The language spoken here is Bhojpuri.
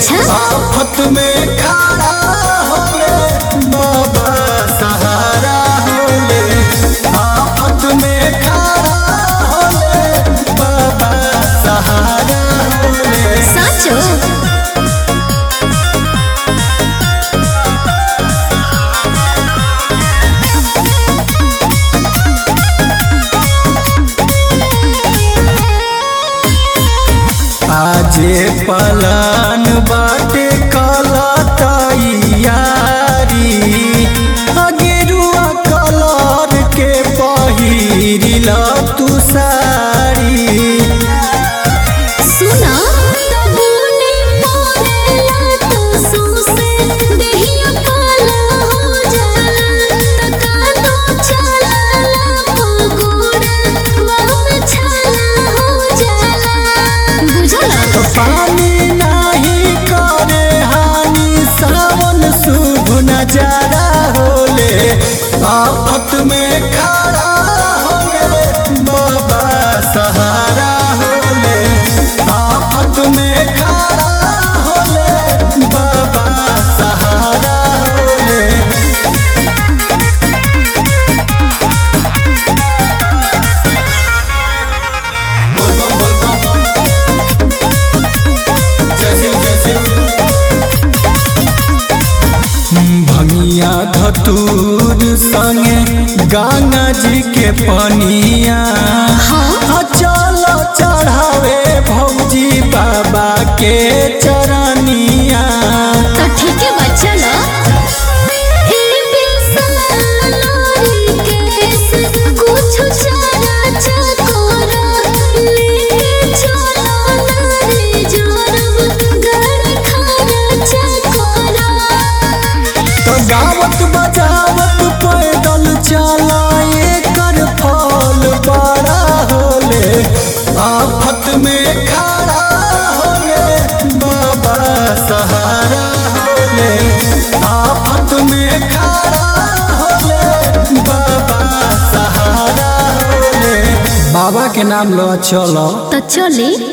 अच्छा आफत में खड़ा होले बाबा सहारा होले आफत में खड़ा होले बाबा सहारा होले साचो आजे पलान बाटे काला तैयारी अगेरुआ कलर के पहिरिला तू साड़ी सुना तबूने मोरेला तो सोसे देहिया काला हो जाला तका तो चलाला पगोड़ा वाम छाला हो जाला बुझला तो पानी नाही करे हानि सावन शुभ नजारा होले आफत में खड़ा होले बाबा सहारा होले आफत में खड़ा होले बाबा सहारा होले भंगिया धतूर संगे गंगा जी के पनिया हाँ चलो चढ़ावे भौजी बाबा के चरनिया तो ठीक है बच्चा लो ए बिसलारी केस कुछ चारा चकोरा लेके चलो नारे जोरब गड़ खाना चकोरा तो गावत बजावत पैदल चलाए कर फल बड़ा होले आफत में खड़ा होले बाबा सहारा होले आफत में खड़ा होले बाबा सहारा होले बाबा के नाम लो चलो तो चले